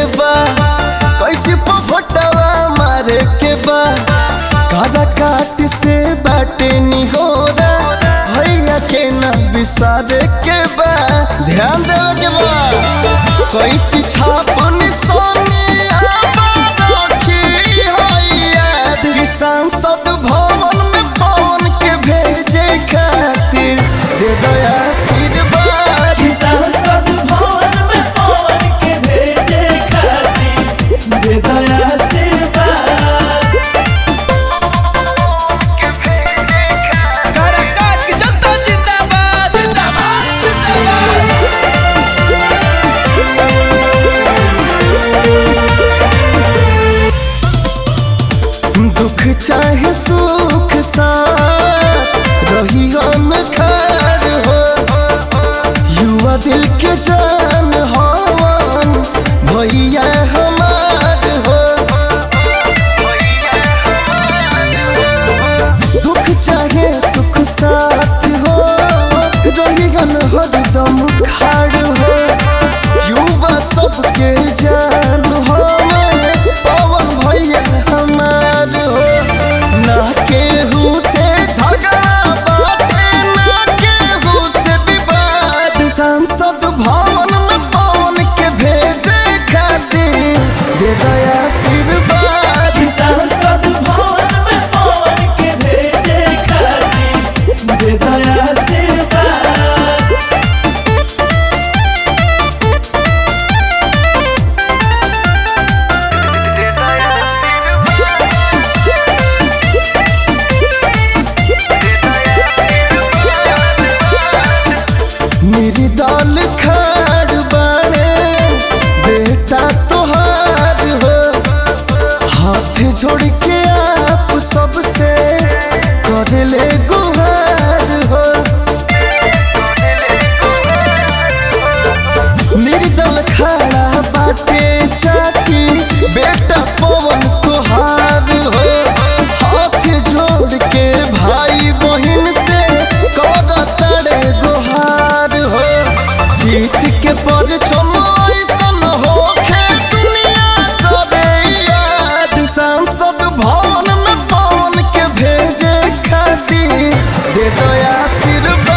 बा कैसे पफटवा मारे के बा कादा काट से बाटे निहोरा भैया के ना बिसारे के बा ध्यान देवे के बा कैची छापन सोनी रखी होइया किसान सब भवन में पवन के भेजे खातिर दे दया आशीर्वाद किसान सब भवन में पवन के भेजे खातिर दे दया आशीर्वाद काराकाट की जनता जिंदाबाद जिंदाबाद जिंदाबाद दुख चाहे सुख साथ रही खार हो युवा दिल के जान हवन भैया हमार हो दुख चाहे सुख साथ हो रही हरदम खाड़ हो युवा सबके जान हो पवन भैया हमार हो ना केहू से झगड़ा बाटे ना केहू से विवाद सांसद भवन में पवन के भेजे खातिर दे दया आशीर्वाद किसान सब भवन में पवन के भेजे खातिर दे दया आशीर्वाद मेरी दाल खाड़ बाड़े बेटा तोहार हो हाथ जोड़ के आप सबसे कर ले गुहार हो मेरी दल खड़ा बाटे चाची बेटा पवन तोहार हो हाथ जोड़ के भाई बहन से कर तड़े गुहार हो जीत के पर ऐसन होखे दुनिया करे याद सांसद भवन में पवन के भेजे खातिर दे दो आशीर्वाद